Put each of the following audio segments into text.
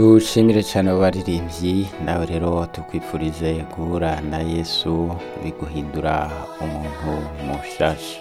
dushimire cyane abo baririmbyi nawe rero tukwifurize guhura na yesu biguhindura umuntu mushasha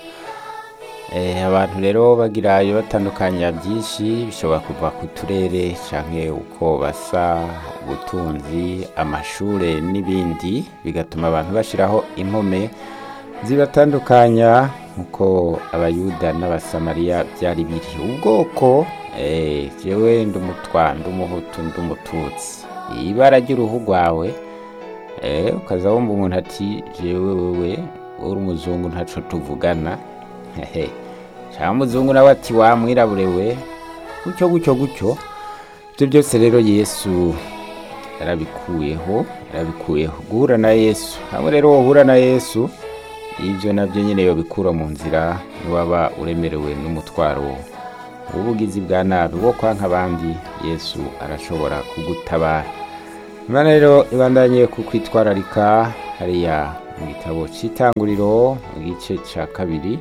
Eh, abantu rero bagira iyo batandukanya byinshi bishobora kuva ku turere canke uko basa ubutunzi amashure n'ibindi bigatuma abantu bashiraho impome zibatandukanya nkuko abayuda n'abasamariya byari biri ubwoko eh, jewe ndumutwa ndumuhutu ndumututsi ibara ry'uruhu rwawe eh, ukaza wumva umuntu ati jewe wewe uri umuzungu ntaco tuvugana hehe cyangwa umuzungu nawe ati wamwirabure we gutyo gutyo gutyo ibyo byose rero yesu yarabikuyeho yarabikuyeho guhura na yesu hamwe rero wohura na yesu ibyo nabyo nyine yobikura mu nzira niwaba uremerewe n'umutwaro w'ubugizi bwa nabi wo kwanka abandi yesu arashobora kugutabara imana rero ibandanye kukwitwararika hariya mu gitabo cy'itanguriro mu gice cya kabiri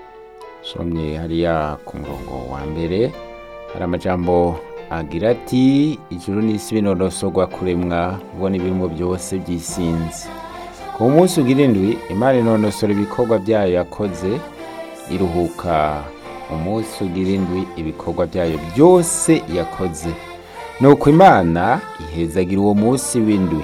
somye hariya ku murongo wa mbere hari amajambo agira ati ijuru n'isi binonosorwa kuremwa ubona ibirimo byose byisinze ku munsi ugira indwi imana inonosora ibikorwa byayo yakoze iruhuka umunsi ugira indwi ibikorwa byayo byose yakoze nuko imana ihezagira uwo munsi w'indwi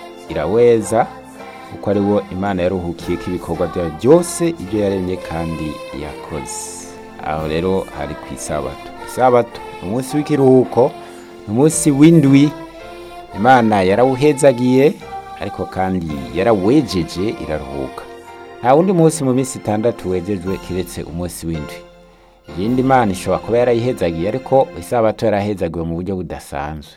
iraweza kuko ari wo imana yaruhukiyeko ibikorwa byayo byose ibyo yaremye kandi yakoze aho rero hari ku isabato isabato ni umunsi w'ikiruhuko ni umunsi w'indwi imana yarawuhezagiye ariko kandi yarawejeje iraruhuka nta wundi munsi mu minsi itandatu wejejwe kiretse umunsi w'indwi iyindi mana ishobora kuba yarayihezagiye ariko isabato yarahezagiwe mu buryo budasanzwe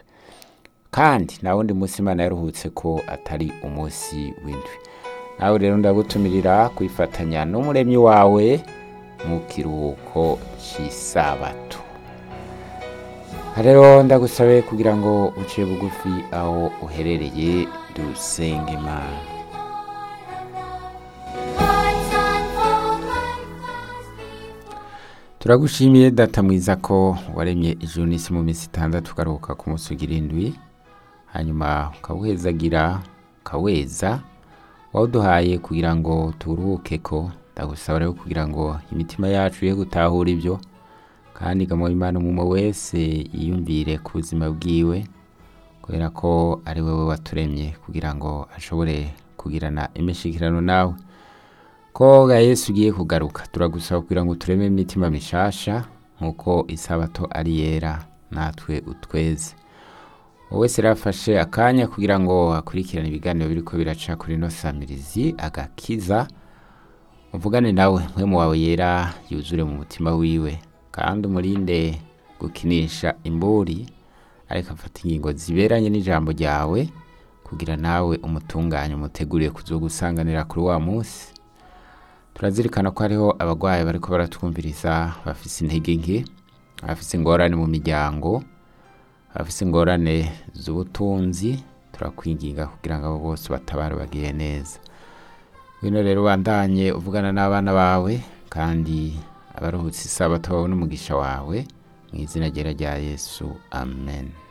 kandi nta wundi munsi imana yaruhutse ko atari umunsi w'indwi nawe rero ndagutumirira kwifatanya n'umuremyi wawe mu kiruhuko cy'isabato rero ndagusabe kugira ngo uciye bugufi aho uherereye dusenge imana turagushimiye data mwiza ko waremye ijuru n'isi mu minsi itandatu ukaruhuka ku munsi ugira indwi hanyuma ukawuhezagira ukaweza wawuduhaye kugira ngo turuhuke ko ndagusaba rero kugira ngo imitima yacu ye gutahura ibyo kandi igamuha imana umwe wese yiyumvire ku buzima bwiwe kubera ko ari wowe waturemye kugira ngo ashobore kugirana imishikirano nawe ko ga yesu ugiye kugaruka turagusaba kugira ngo tureme imitima mishasha nk'uko isabato ari yera natwe utweze wowe wese rafashe akanya kugira ngo akurikirane ibiganiro biriko biraca kuri ino samirizi agakiza uvugane nawe mpwemu wawe yera yuzure mu mutima wiwe kandi umurinde gukinisha imburi ariko afata ingingo ziberanye n'ijambo ryawe kugira nawe umutunganye umuteguriye kuzogusanganira kuri wa munsi turazirikana ko hariho abarwayi bariko baratwumviriza bafise intege nke bafise ingorane mu miryango bafise ingorane z'ubutunzi turakwinginga kugira ngo abo bose batabare bagiye neza wino rero ubandanye uvugana n'abana bawe kandi abaruhutse isabato bawe n'umugisha wawe mu izina ryera rya yesu amen